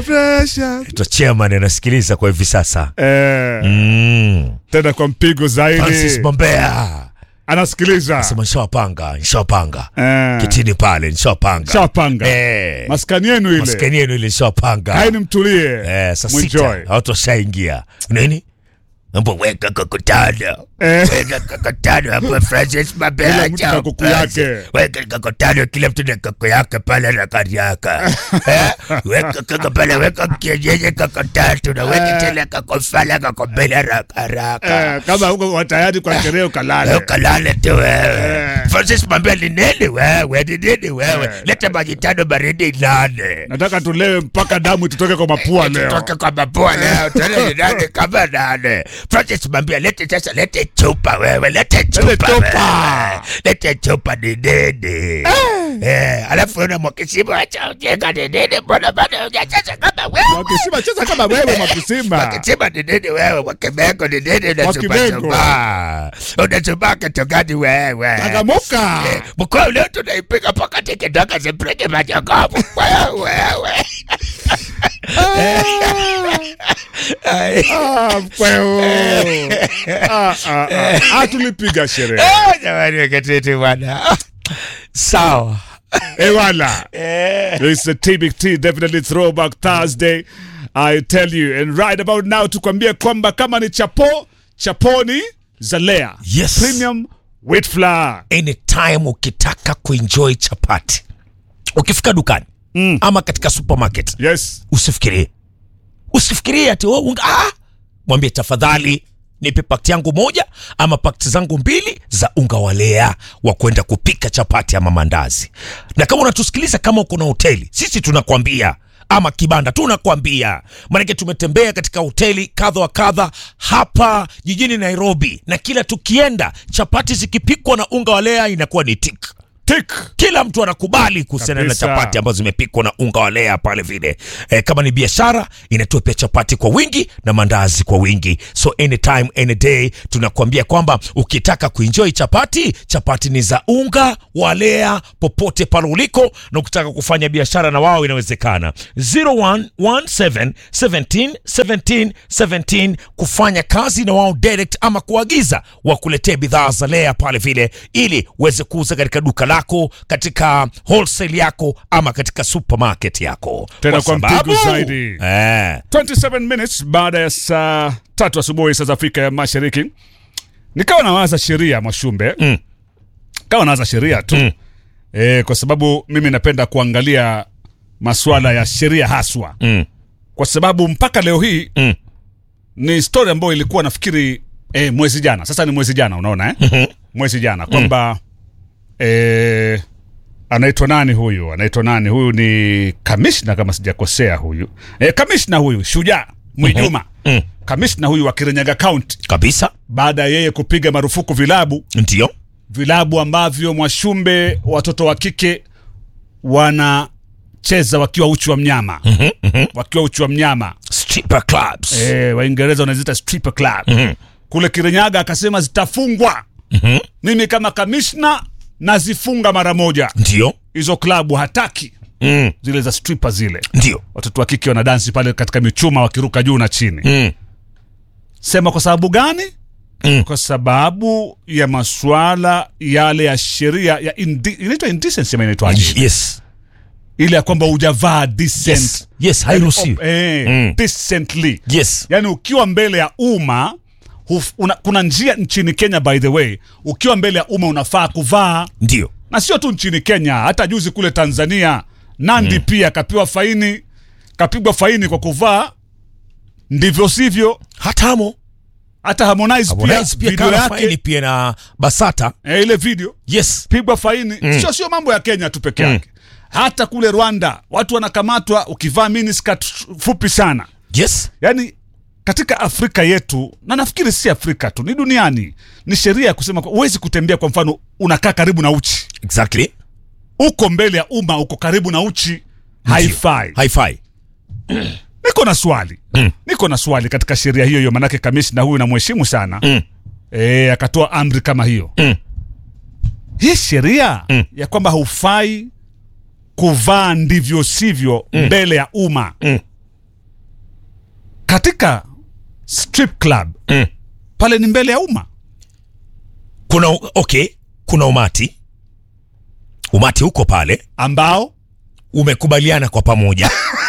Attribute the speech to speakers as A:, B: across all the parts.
A: Pressure, pressure.
B: Ito chairman anasikiliza kwa hivi sasa.
A: Eh,
B: Mm.
A: tena kwa mpigo
B: Francis
A: zaidi
B: Bombea.
A: anasikiliza
B: Sema nishawapanga, nishawapanga.
A: Eh,
B: Kitini pale nishawapanga.
A: shapanga
B: Eh.
A: maskani yenu ile
B: Maskani yenu ile nishawapanga.
A: kaini mtulie
B: Eh, saa
A: Mwenjoy.
B: sita watu washaingia. Nini? Mambo weka kokotano.
A: Eh.
B: Weka kokotano hapo Francis Mabea.
A: Kila mtu na kuku yake.
B: Weka kokotano kila mtu na koko yake pale na kari yake. Eh? Weka koko pale weka kienyeji koko tatu na weka tele koko fala koko mbele haraka haraka.
A: Eh, kama huko tayari kwa sherehe
B: Wewe
A: ukalale
B: Ukalale tu wewe.
A: Eh.
B: Francis Mabea ni nini wewe? Ni nini wewe?
A: Eh.
B: Leta maji tano baridi nane.
A: nataka tulewe mpaka damu tutoke kwa mapua leo
B: Toka kwa mapua leo tena ni nane kama nane. Francis Mambia lete sasa lete chupa wewe lete chupa.
A: chupa.
B: wewe. Lete chupa ni nini? Eh, alafu una mwakisimu acha ujinga ni nini? Mbona bado hujacheza kama wewe?
A: Mwakisima cheza kama wewe Mwakisima.
B: Mwakisima ni nini wewe? Mwakimengo ni nini?
A: Mwakimengo.
B: Unachumba. Unachumba kitu gani wewe?
A: Changamuka.
B: Eh, Mkoa leo tunaipiga pakati kidogo zipige majokofu wewe wewe. Ai.
A: Ah, mkweo. Ah, ah, ah. Ah, tulipiga sherehe
B: Ah, jamani wakatete bwana. Ah, Sawa.
A: ewala
B: Eh.
A: It's a TBT, definitely throwback Thursday. I tell you, and right about now tukwambie kwamba kama ni chapo, chaponi Zalea.
B: Yes.
A: Premium wheat flour.
B: Anytime ukitaka kuenjoy chapati. Ukifika dukani
A: Mm.
B: ama katika supermarket
A: Yes.
B: usifikirie. Usifikirie ati oh, unga ah. Mwambie tafadhali nipe pakti yangu moja ama pakti zangu mbili za unga wa lea wa kwenda kupika chapati ama mandazi. Na kama unatusikiliza kama uko na hoteli, sisi tunakwambia ama kibanda tunakwambia, maanake tumetembea katika hoteli kadha wa kadha hapa jijini Nairobi, na kila tukienda chapati zikipikwa na unga wa lea inakuwa ni tik
A: Tick.
B: kila mtu anakubali kuhusiana na
A: Kabisa.
B: chapati ambazo zimepikwa na unga wa lea pale vile. E, kama ni biashara inatoa pia chapati kwa wingi na mandazi kwa wingi, so anytime any day tunakuambia kwamba ukitaka kuenjoy chapati, chapati ni za unga wa lea popote pale uliko, na ukitaka kufanya biashara na wao inawezekana. 0117 17 17 17 kufanya kazi na wao direct ama kuagiza wakuletee bidhaa za lea pale vile, ili uweze kuuza katika duka lako, katika wholesale yako ama katika supermarket yako,
A: Tena kwa mpigo zaidi.
B: eh,
A: 27 minutes baada ya saa tatu asubuhi saa za Afrika ya Mashariki, nikawa nawaza sheria Mwashumbe,
B: Mm.
A: kawa nawaza sheria tu
B: Mm.
A: e, kwa sababu mimi napenda kuangalia masuala ya sheria haswa,
B: mm,
A: kwa sababu mpaka leo hii
B: mm,
A: ni story ambayo ilikuwa nafikiri e, mwezi jana, sasa ni mwezi jana, unaona eh? mwezi jana kwamba e, anaitwa nani huyu? Anaitwa nani huyu? Ni kamishna kama sijakosea, huyu e, kamishna huyu Shujaa Mwijuma
B: mm.
A: kamishna huyu wa Kirinyaga County,
B: kabisa
A: baada ya yeye kupiga marufuku vilabu
B: ndio
A: vilabu ambavyo Mwashumbe watoto wa kike wanacheza wakiwa uchi wa mnyama
B: Mhm, mhm.
A: wakiwa uchi wa mnyama
B: stripper clubs
A: e, Waingereza wanaziita stripper club
B: Mhm,
A: kule Kirinyaga, akasema zitafungwa.
B: mhm.
A: Mimi kama kamishna nazifunga mara moja
B: ndio
A: hizo klabu, hataki
B: mm,
A: zile za stripper zile,
B: ndio
A: watoto wa kike wanadansi pale katika michuma wakiruka juu na chini.
B: mm,
A: Sema kwa sababu gani?
B: mm.
A: Kwa sababu ya masuala yale ya sheria ya indi, inaitwa indecency ama inaitwaje?
B: yes
A: ile ya kwamba hujavaa decent
B: yes yes hairuhusiwi
A: eh,
B: Mm.
A: decently
B: yes
A: yani ukiwa mbele ya umma huf- una, kuna njia nchini Kenya by the way, ukiwa mbele ya umma unafaa kuvaa,
B: ndio
A: na sio tu nchini Kenya, hata juzi kule Tanzania Nandi pia kapiwa faini, kapigwa faini kwa kuvaa ndivyo sivyo.
B: hatamo
A: Hata Harmonize,
B: Harmonize
A: pia
B: pia
A: video
B: kana faini
A: yake
B: pia na Basata
A: eh, ile video
B: yes
A: pigwa faini sio sio mambo ya Kenya tu peke yake hata kule Rwanda watu wanakamatwa ukivaa miniskirt fupi sana
B: yes
A: yaani katika Afrika yetu na nafikiri si Afrika tu, ni duniani, ni sheria ya kusema kwa- huwezi kutembea. Kwa mfano, unakaa karibu na uchi,
B: exactly
A: uko mbele ya umma, uko karibu na uchi, haifai.
B: haifai
A: Niko na swali
B: Mm.
A: niko na swali katika sheria hiyo hiyo, manake kamishna huyu namheshimu sana
B: Mm.
A: e, akatoa amri kama hiyo
B: Mm.
A: hii sheria
B: Mm.
A: ya kwamba haufai kuvaa ndivyo sivyo mbele ya umma
B: Mm.
A: katika strip club
B: Mm.
A: pale ni mbele ya umma
B: kuna okay kuna umati umati huko pale
A: ambao
B: umekubaliana kwa pamoja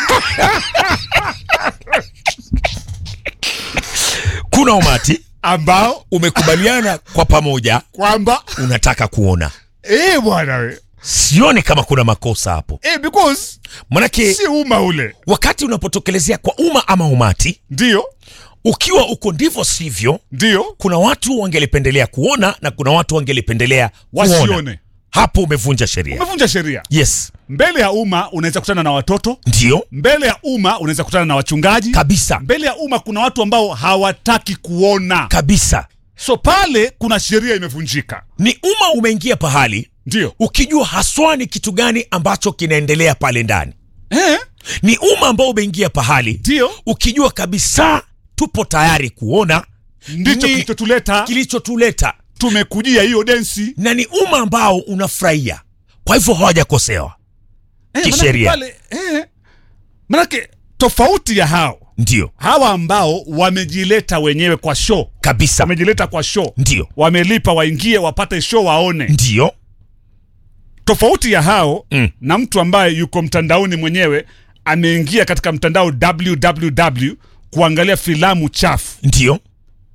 B: kuna umati
A: ambao
B: umekubaliana kwa pamoja
A: kwamba
B: unataka kuona
A: eh bwana we
B: sioni kama kuna makosa hapo
A: eh, because
B: manake
A: si umma ule
B: wakati unapotokelezea kwa umma ama umati
A: ndio
B: ukiwa uko ndivyo sivyo
A: ndio
B: kuna watu wangelipendelea kuona na kuna watu wangelipendelea kuona
A: wasione
B: hapo umevunja sheria
A: umevunja sheria
B: yes
A: mbele ya umma unaweza kutana na watoto
B: ndio
A: mbele ya umma unaweza kutana na wachungaji
B: kabisa
A: mbele ya umma kuna watu ambao hawataki kuona
B: kabisa
A: so pale kuna sheria imevunjika
B: ni umma umeingia pahali
A: ndio
B: ukijua haswa ni kitu gani ambacho kinaendelea pale ndani
A: eh,
B: ni umma ambao umeingia pahali
A: ndio
B: ukijua kabisa tupo tayari kuona
A: ndicho
B: ni
A: kilichotuleta
B: kilichotuleta
A: tumekujia hiyo densi
B: na ni umma ambao unafurahia kwa hivyo hawajakosewa
A: eh,
B: Kisheria.
A: manake pale, eh, manake tofauti ya hao
B: ndio
A: hawa ambao wamejileta wenyewe kwa show
B: kabisa
A: wamejileta kwa show
B: ndio
A: wamelipa waingie wapate show waone
B: ndio
A: tofauti ya hao
B: Mm.
A: na mtu ambaye yuko mtandaoni mwenyewe ameingia katika mtandao www kuangalia filamu chafu
B: ndio